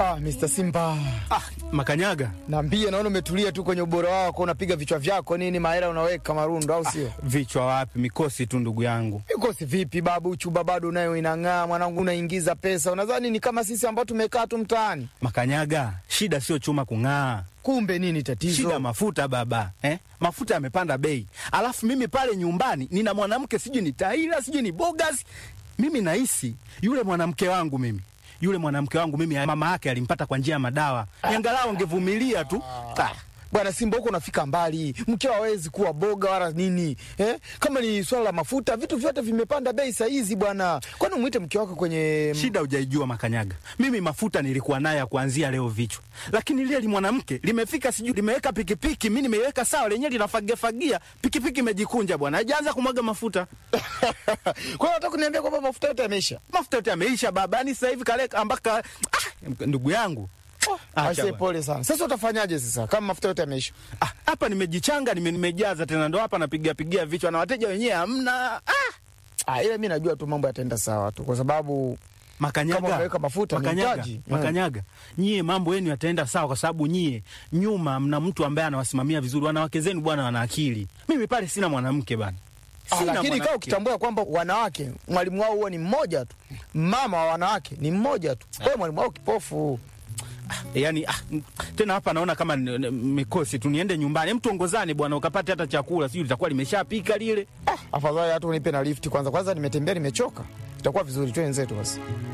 Ah, Mr. Simba. Ah, Makanyaga, Naambie naona umetulia tu kwenye ubora wako, unapiga vichwa vyako nini, mahela unaweka marundo au sio? vichwa wapi? Mikosi tu ndugu yangu. Mikosi vipi babu, chuba bado nayo inang'aa mwanangu, unaingiza pesa. Unadhani ni kama sisi ambao tumekaa tu mtaani? Makanyaga, shida sio chuma kung'aa, Kumbe nini tatizo? shida mafuta baba eh? Mafuta yamepanda bei, alafu mimi pale nyumbani nina mwanamke sijui ni Taira sijui ni Bogas. Mimi nahisi yule mwanamke wangu mimi yule mwanamke wangu mimi mama yake alimpata kwa njia ya madawa, angalau angevumilia tu ah. Bwana Simba, huko unafika mbali, mkeo hawezi kuwa boga wala nini eh? Kama ni swala la mafuta, vitu vyote vimepanda bei saa hizi bwana. Kwani umwite mke wako kwenye Shida hujaijua Makanyaga, mimi mafuta nilikuwa nayo ya kuanzia leo vichwa, lakini lile li mwanamke limefika, sijui limeweka pikipiki, mi nimeiweka sawa, lenyewe linafagiafagia, pikipiki imejikunja bwana, haijaanza kumwaga mafuta. kwa hiyo nataka kuniambia kwamba mafuta yote yameisha? Mafuta yote yameisha baba, yani sasa hivi kale ambaka ah, ndugu yangu Acha Aise, bwana. pole sana. Sasa utafanyaje sasa kama mafuta yote yameisha? Ah, hapa nimejichanga, nime, nimejaza tena, ndo hapa napiga pigia vichwa na wateja wenyewe hamna. Ah, Ah, ile mi najua tu mambo yataenda sawa tu, kwa sababu Makanyaga, Kama unaweka mafuta ni Makanyaga, mtaji. Makanyaga, nyie mambo yenu yataenda sawa, kwa sababu nyie nyuma mna mtu ambaye anawasimamia vizuri. Wanawake zenu bwana wana akili. Mimi pale sina mwanamke bana, Ah, Sina lakini kaa mwanamke. ukitambua kwamba wanawake mwalimu wao huwa ni mmoja tu, mama wa wanawake ni mmoja tu, wewe mwalimu wao kipofu. yani ah, m- tena hapa naona kama ni- ni- mikosi tu, niende nyumbani, mtu ongozane bwana, ukapate hata chakula, sijui litakuwa limeshapika lile. Ah, afadhali hata unipe na lifti kwanza. Kwanza nimetembea nimechoka, itakuwa vizuri tu wenzetu basi.